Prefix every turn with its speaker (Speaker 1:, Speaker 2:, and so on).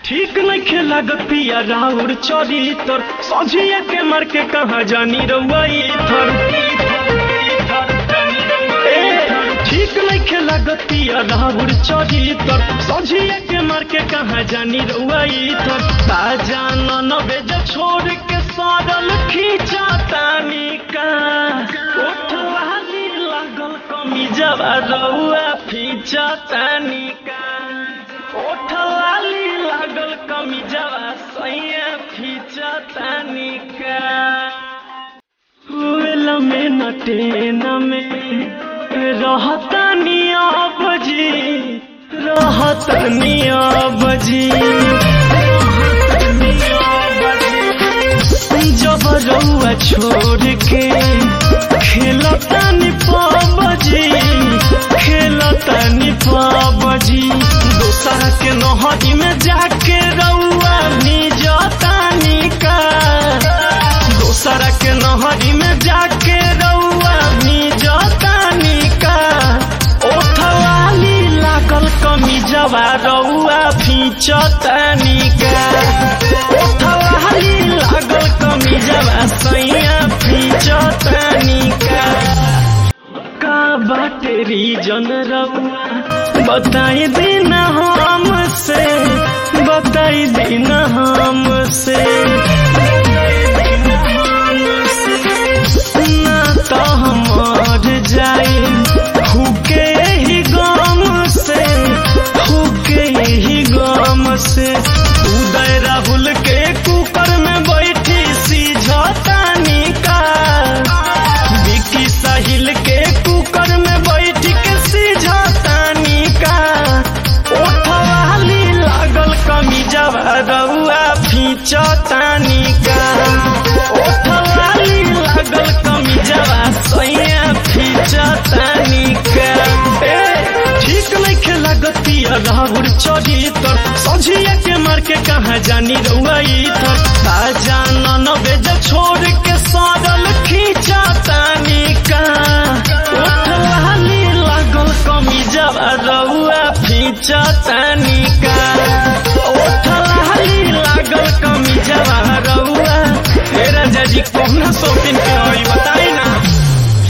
Speaker 1: ठीक नइखे लागत पिया राउर चोरी तोर सझिया के मार के कहा जानी रउई थर ए, ठीक नइखे लागत पिया राउर चोरी तोर सझिया के मार के कहा जानी रउई थर ताजा न बेज छोड़ के सारल खींचा तानी का ओठवाली लागल कमी जवा रउआ फीचा तानी का ओठवाली लागल कमी जवा सैया फीचा तानी का वेल में न टेन में रहतानी बजी रहतानी बजी जब रउआ छोड़ के खेलतानी पाबजी खेलतानी पाबजी दोसरा के नहरी में जाके रउआ निजतानी का दोसरा के नहरी में जाके रउआ निजतानी का ओठवाली लागल कमी जवा रउआ फीचतानी का ओठवाली लागल कमी जवा सैया फीचतानी का का बाटे रीजन रउआ बताई देना हमसे बताई देना हमसे ना तो हम मर जाए हुके ही गम से हुके ही गम से उदय राहुल के कुकर में बैठी सीझतानी का विकी साहिल के कुकर में बैठ के सीझतानी का ओठवाली लागल कमी जवा रउआ फीचतानी का ओठवाली लागल कमी जवा सैया फीचतानी का ए, ठीक नइखे लागत पिया राहुल चढ़ी तर सझिया के मार के कहा जानी रउआई तर ताजा न बेज छोड़ के सारल खींचतानी का ओठवाली लागल कमी जवा रउआ फीचतानी का ओठवाली लागल कमी जवा रउआ ए राजा जी कौन शौकीन के होई बताई ना